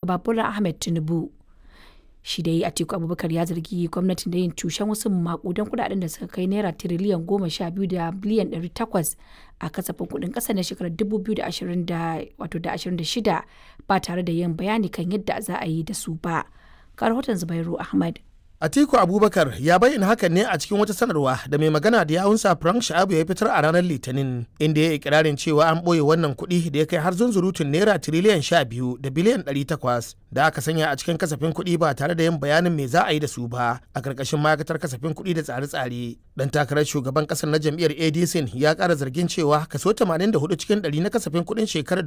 shugaba Bola Ahmed Tinubu. Shi dai Atiku Abubakar ya zargi gwamnatin da yin cushen wasu makudan kudaden da suka kai naira tiriliyan goma sha biyu da biliyan ɗari takwas a kasafin kuɗin ƙasa na shekarar dubu biyu da ashirin da shida ba tare da yin bayani kan yadda za a yi da su ba. Ga rahoton Zubairu Ahmad. Atiku Abubakar ya bayyana hakan ne a cikin wata sanarwa da mai magana da yawunsa Frank Sha'abu ya fitar a ranar Litinin inda ya yi ikirarin cewa an ɓoye wannan kuɗi da ya kai har zunzurutun naira tiriliyan sha biyu da biliyan ɗari takwas da aka sanya a cikin kasafin kuɗi ba tare da yin bayanin me za a yi da su ba a ƙarƙashin ma'aikatar kasafin kuɗi da tsare-tsare. Dan takarar shugaban ƙasar na jam'iyyar ADC ya ƙara zargin cewa kaso 84 cikin ɗari na kasafin kuɗin shekarar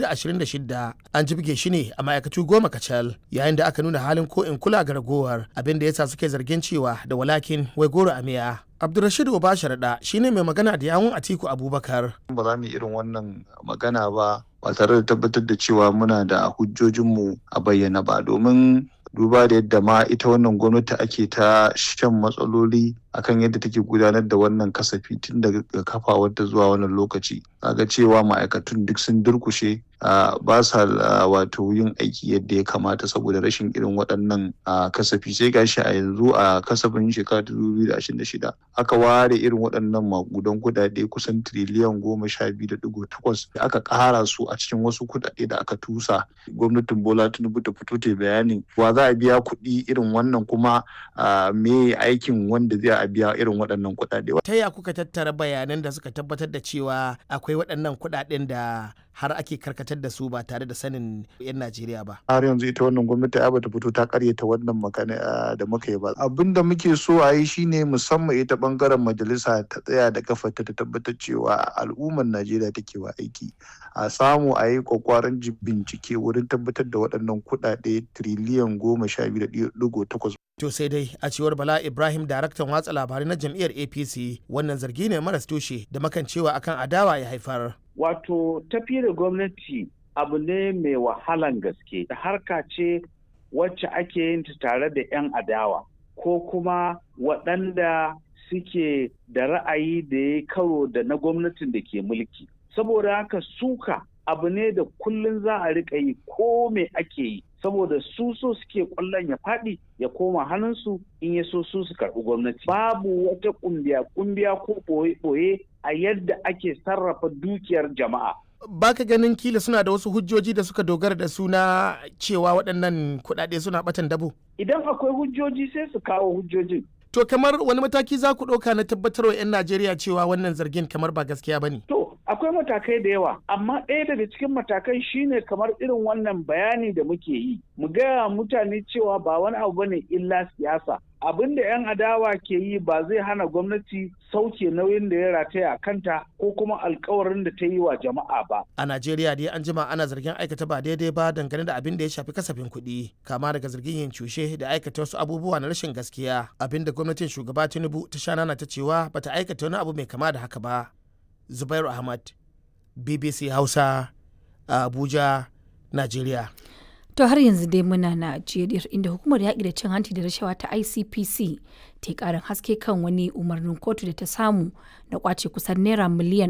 2026 an jibge shi ne a ma'aikatu goma kacal yayin da aka nuna halin ko in kula ga ragowar abin da ya sa suke zargin cewa da walakin wai goro a miya. Abdulrashid Obasharaɗa shine mai magana da yawun Atiku Abubakar. Ba za mu yi irin wannan magana ba ba tare da tabbatar da cewa muna da hujjojinmu a bayyana ba domin duba da yadda ma ita wannan gwamnati ake ta shan matsaloli akan yadda take gudanar da wannan kasafi tun daga kafawarta zuwa wannan lokaci ga cewa ma'aikatun duk sun durkushe ba sa wato yin aiki yadda ya kamata saboda rashin irin waɗannan kasafi sai gashi a yanzu a kasafin shekara 2026 aka ware irin waɗannan makudan kudade kusan tiriliyan goma sha biyu da digo takwas da aka ƙara su a cikin wasu kudade da aka tusa gwamnatin bola tinubu ta fito ta bayanin wa za a biya kuɗi irin wannan kuma me aikin wanda zai a biya irin waɗannan kuɗaɗe. Ta ya kuka tattara bayanan da suka tabbatar da cewa akwai waɗannan kuɗaɗen da har ake karkatar da su ba tare da sanin 'yan Najeriya ba. Har yanzu ita wannan gwamnati ai bata fito ta karyata wannan magana da muka yi ba. Abin da muke so a yi shine musamman ita bangaren majalisa ta tsaya da kafarta ta tabbatar cewa al'ummar Najeriya take wa aiki. A samu a yi kwakwaran bincike wurin tabbatar da waɗannan kuɗaɗe tiriliyan goma sha biyu da ɗigo takwas To sai dai a cewar Bala Ibrahim daraktan watsa labarai na jam'iyyar APC wannan zargi ne maras tushe da makancewa akan adawa ya haifar. Wato tafi da gwamnati abu ne mai wahalan gaske da harka ce wacce ake yin ta tare da 'yan adawa ko kuma waɗanda suke da ra'ayi da ya karo da na gwamnatin da ke mulki. Saboda haka suka abu ne da kullum za a riƙa yi ko me ake yi. saboda su so suke kwallon ya faɗi ya koma hannunsu in ya so su su karɓi gwamnati babu wata ƙumbiya ƙumbiya ko ɓoye-ɓoye a yadda ake sarrafa dukiyar jama'a baka ganin kila suna da wasu hujjoji da suka dogara da suna cewa waɗannan kuɗaɗe suna ɓatan dabo idan akwai hujjoji sai su kawo hujjojin to kamar wani mataki za ku ɗauka na tabbatarwa 'yan najeriya cewa wannan zargin kamar ba gaskiya ba ne to akwai matakai da yawa amma ɗaya daga cikin matakan shine kamar irin wannan bayani da muke yi mu gaya mutane cewa ba wani abu bane illa siyasa abin da 'yan adawa ke yi ba zai hana gwamnati sauke nauyin da ya rataya a kanta ko kuma alkawarin da ta yi wa jama'a ba. A Najeriya dai an jima ana zargin aikata ba daidai ba dangane da abin da ya shafi kasafin kuɗi kama daga zargin yin cushe da aikata wasu abubuwa na rashin gaskiya abin da gwamnatin shugaba Tinubu ta sha nana ta cewa bata aikata wani abu mai kama da haka ba. Zubairu Ahmad, BBC Hausa, Abuja, Najeriya. To har yanzu dai muna Najeriya inda hukumar yaƙi da cin hanci da rashawa ta ICPC ta yi ƙarin haske kan wani umarnin kotu da ta samu na kwace kusan naira miliyan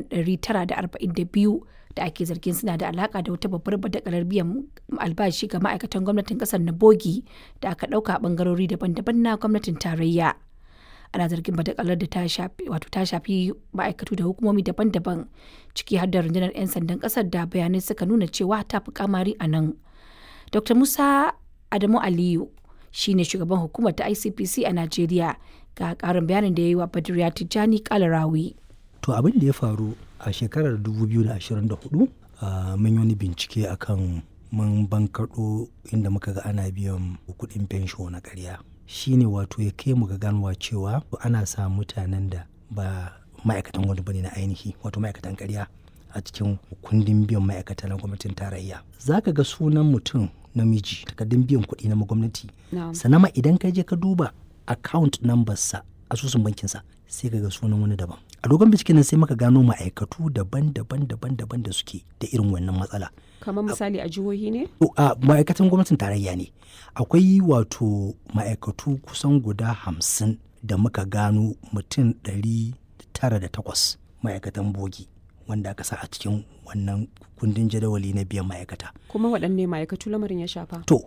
942 da ake zargin suna da alaka da wata babbar badakalar biyan albashi ga ma'aikatan gwamnatin ƙasar na bogi da aka ɗauka a ɓangarori daban-daban na gwamnatin tarayya. ana zargin badakalar da ta shafi wato ta shafi ma'aikatu da hukumomi daban-daban ciki har da rundunar 'yan sandan kasar da bayanai suka nuna cewa ta fi kamari a nan dr musa adamu aliyu shine shugaban hukumar ta icpc a najeriya ga karin bayanin da ya yi wa badriya tijjani kalarawi to abin da ya faru a shekarar 2024 mun yi wani bincike akan mun bankaɗo inda muka ga ana biyan kuɗin fensho na ƙarya shine wato ya kai mu ga ganuwa cewa ana sa mutanen da ba ma'aikatan wani bane na ainihi wato ma'aikatan karya a cikin kundin biyan ma'aikata na gwamnatin tarayya za ka ga sunan mutum namiji takardun biyan kuɗi na gwamnati sannan ma idan ka je ka duba account number sa asusun bankinsa sai ka ga sunan wani daban a dogon binciken nan sai muka gano ma'aikatu daban-daban daban-daban da suke da irin wannan matsala kamar misali a jihohi ne a ma'aikatan gwamnatin tarayya ne akwai wato ma'aikatu kusan guda hamsin da muka gano mutum ɗari tara da takwas ma'aikatan bogi wanda aka sa a cikin wannan kundin jadawali na biyan ma'aikata kuma waɗanne ma'aikatu lamarin ya shafa to